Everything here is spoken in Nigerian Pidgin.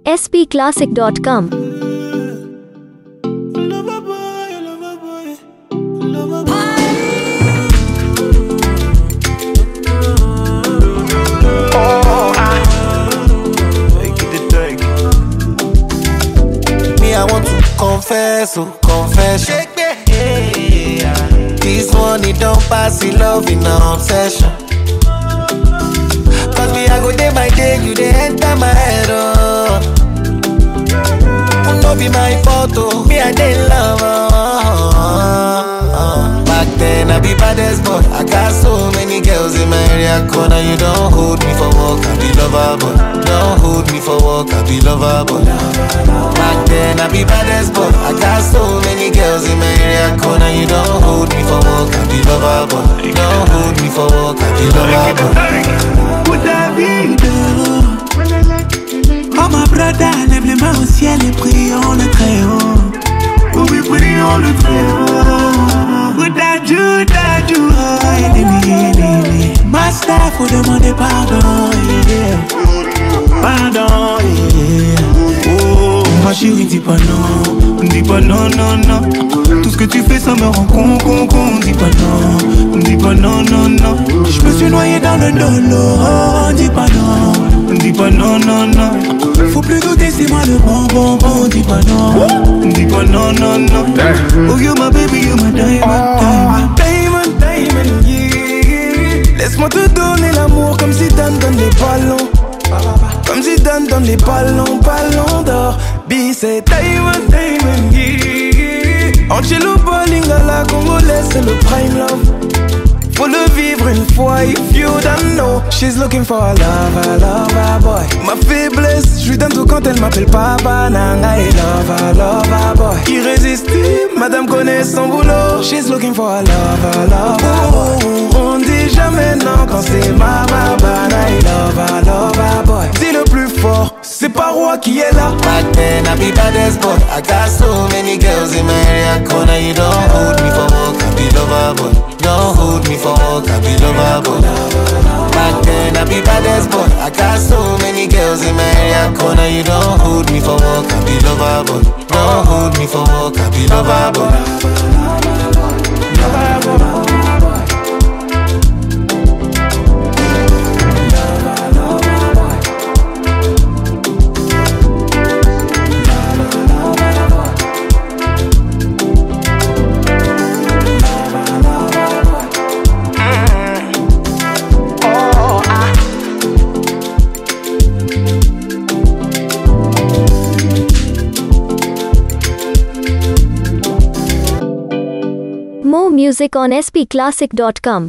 spclassic.com. Me, I want to confess, oh, confession. This one, it don't pass in love in an obsession. Cause me, I go day by day, you they enter my head, oh. No be my fault, oh. Me, I dey love, oh. Back then, I be baddest boy. I got so many girls in my area corner. You don't hold me for work, I be lover, boy. Don't hold me for work, I be lover, boy. Back then, I be baddest boy. I got so many girls in my area corner. You don't hold me for work, I be lover, boy. Don't hold me for work, I be lover, boy. David Oh ma brother, lève les mains au ciel et prions le très haut Oh oui, prions le très haut Bouddha, Judah, Judah, ennemi, ennemi Master, faut demander pardon, yeah Pardon, yeah Oh, ma chérie, dis pas non Dis pas non, non, non Tout ce que tu fais, ça me rend con, con, con Dis pas non, dis pas non, non, non Je me suis noyé dans le dolo Oh, dis pas non, dis pas non, non, non Faut plus douter, c'est moi le bon, bon, bon Dis pas non, dis pas non, non, non Oh, you my baby, you my diamond, diamond Diamond, diamond, yeah. Laisse-moi te donner l'amour comme si Dan donne les ballons. Comme si Dan donne les ballons, ballons d'or. B, c'est Diamond, diamond, yeah. Ancelotti, Lingala, Congolais, c'est le prime love. Faut le vivre une fois, if you don't know. She's looking for a lover, lover boy. Ma faiblesse, je lui donne tout quand elle m'appelle papa. Nanga et lover, lover boy. Irrésistible, madame connaît son boulot. She's looking for a lover, lover boy. On dit jamais non quand c'est ma babana et lover, lover boy. Dis le plus fort, c'est pas roi qui est là. Back then, I be baddest boy. I got so many girls in my area corner. You don't hold me for work, I be lover boy. Don't hold me for work, I be lover boy. Back then, I be baddest boy. I got so many girls in my area corner. You don't hold me for work, I be lover boy. Don't hold me for work, I be lover boy. More music on spclassic.com.